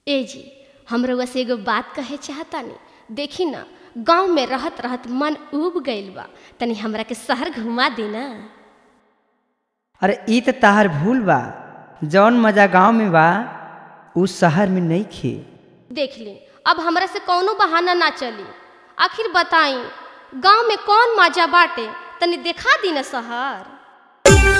ए जी हम रउआ से एगो बात कहे चाहतानी देखी ना गांव में रहत रहत मन उब गइल बा तनी हमरा के शहर घुमा दी ना अरे ई त तहार भूल बा जौन मजा गांव में बा उ शहर में नहीं खे देख ली अब हमरा से कौनो बहाना ना चली आखिर बताई गांव में कौन मजा बाटे तनी देखा दी ना शहर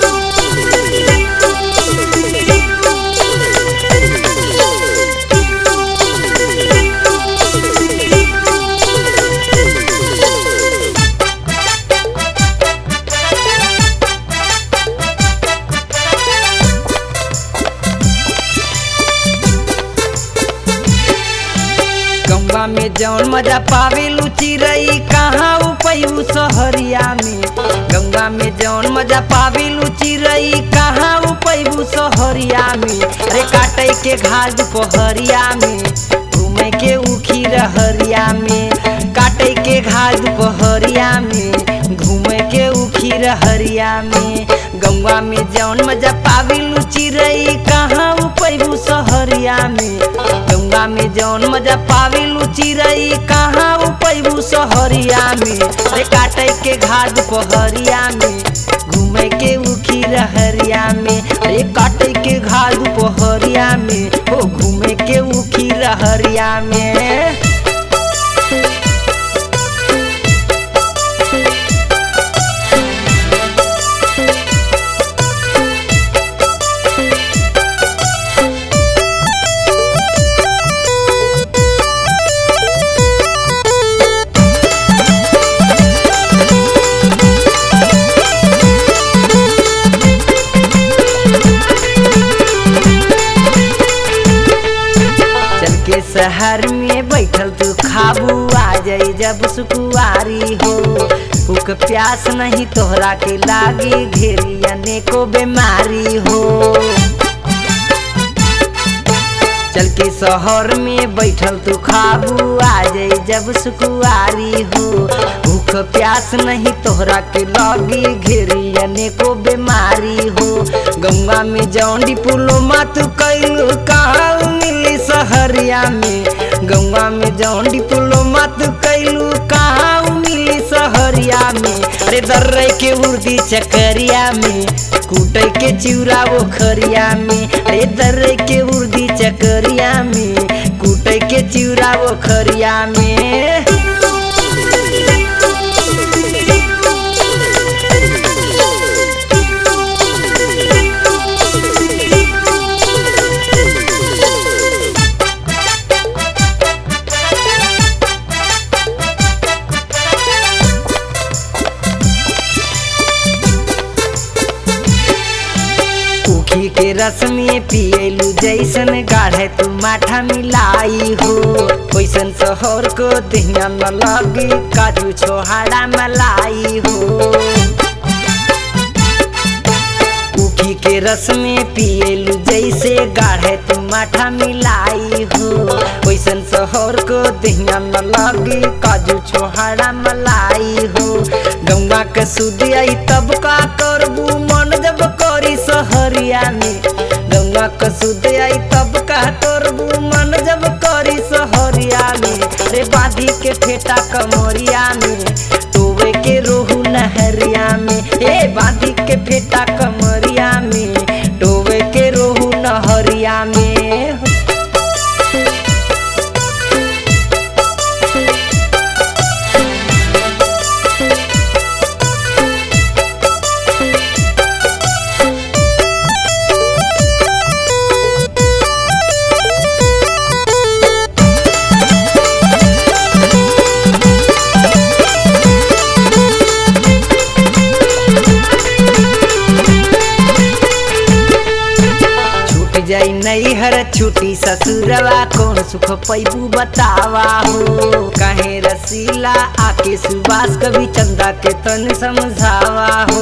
गंगा में जौन मजा पावे लुची रही कहाँ उपयू सहरिया में गंगा में जौन मजा पावे लुची रही कहाँ उपयू सहरिया में अरे काटे के घास दोपहरिया में घूमे के उखी रहरिया में काटे के घास दोपहरिया में घूमे के उखी रहरिया में गंगा में जौन मजा पावे लुची रही कहाँ उपयू सहरिया में गंगा में जौन मजा पावे लुची रही कहाँ उपयू सहरिया में अरे काटे के घाट पहरिया में घूमे के उखी रहरिया में अरे काटे के घाट पहरिया में हो घूमे के उखी रहरिया में चल के शहर में बैठल तू खाबू आ जाई जब सुकुआरी हो भूख प्यास नहीं तोहरा के लागी घेरी अनेको बीमारी हो चल के शहर में बैठल तू खाबू आ जाई जब सुकुआरी हो भूख प्यास नहीं तोहरा के लगी घेरी अनेको बीमारी हो गंगा में जौन डिप्लोमा तू कैलू कहाँ मिली सहरिया में गंगा में जौन डिप्लोमा तू कैलू कहाँ मिली सहरिया में अरे दर्रे के उर्दी चकरिया में कूटे के चिउरा वो खरिया में अरे दर्रे के उर्दी चकरिया में कूटे के चिउरा वो खरिया में उखी के रस में पियलू जैसन गाढ़े तू माठा मिलाई हो वैसन शहर को दिहिया न लगी काजू छोहाड़ा मलाई हो उखी के रस में पियलू जैसे गाढ़े तू माठा मिलाई हो वैसन शहर को दिहिया न लगी काजू छोहाड़ा मलाई हो गंगा के सुधी आई तब का करबू मन जब करी सहरिया में गंगा के सुधी आई तब का करबू मन जब करी सहरिया में रे बांधी के फेटा कमरिया में टोवे के रोहू नहरिया में ए बांधी के फेटा कमरिया में टोवे के रोहू नहरिया में छूट जाई नहीं हर छुट्टी ससुरवा कौन सुख पैबू बतावा हो कहे रसीला आके सुबास कभी चंदा के तन समझावा हो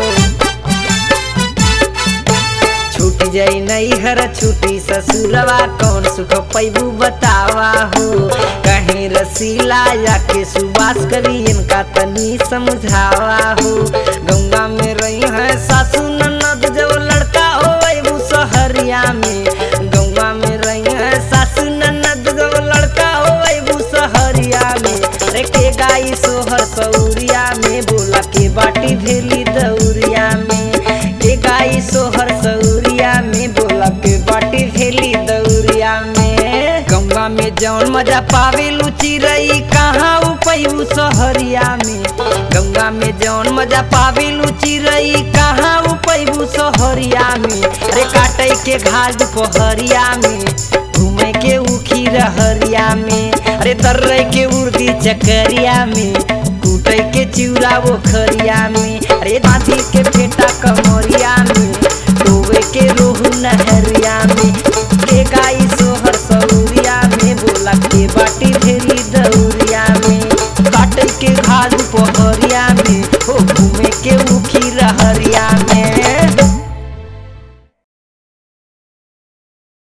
छूट जाई नहीं हर छुट्टी ससुरवा कौन सुख पैबू बतावा हो कहीं रसीला जाके सुबास करी इनका तनी समझावा हो गंगा में रही है सासू ननद जब लड़का हो सहरिया में गंगा में रही है सासू जौन मजा पावेलू चिरई कहाँ उपयू सहरिया में गंगा में जौन मजा पावेलू चिरई कहाँ उपयू सहरिया में अरे काटे के घाट पहरिया में घूमे के उखी रहरिया में अरे तर्रे के उर्दी चकरिया में कूटे के चिउरा वो खरिया में अरे दादी के बेटा कम